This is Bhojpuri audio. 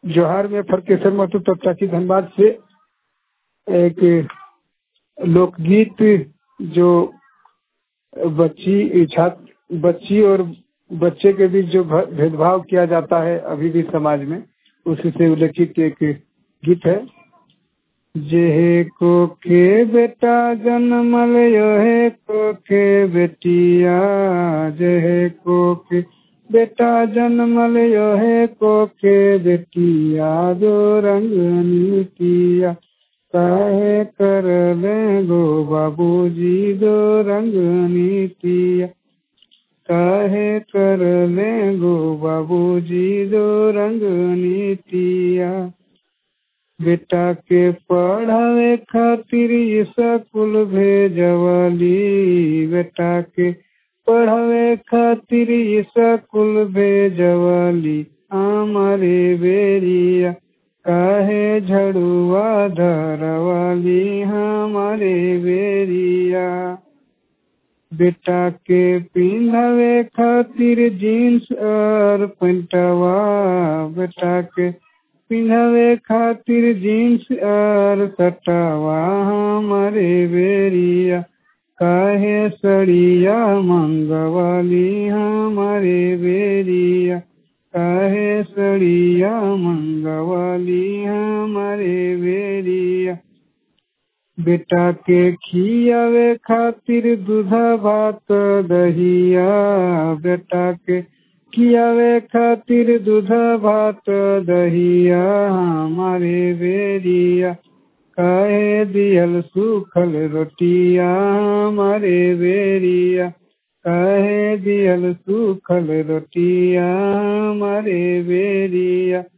जोहार में फरकेश्वर महतो तत्ता की धनबाद से एक लोकगीत जो बच्ची छात्र बच्ची और बच्चे के बीच जो भ- भेदभाव किया जाता है अभी भी समाज में उसी से उल्लेखित एक गीत है जेहे को के बेटा जन्मल योहे को के बेटिया जेहे को के बेटा जन्मल योहे को के बेटिया जो रंग नीतिया काहे कर ले गो बाबूजी दो रंग नीतिया काहे कर ले गो बाबूजी दो रंग नीतिया बेटा के पढ़ावे खातिर स्कूल भेजवली बेटा के पढ़ावे खातिर स्कूल भेजवली हमारे बेरिया काहे झड़ुआ धरवाली हमारे बेरिया बेटा के पिंधावे खातिर जीन्स और पेंटवा बेटा के पिंधावे खातिर जीन्स और सटवा हमारे बेरिया काहे सड़िया मंगवाली हमारे बेरिया काहे सड़िया मंगवाली हमारे बेरिया बेटा के खियावे खातिर दूधा भात दहिया बेटा के खियावे खातिर दूधा भात दहिया हमारे बेरिया काहे दियल सूखल रोटिया हमारे बेरिया काहे दियल सूखल रोटिया हमारे बेरिया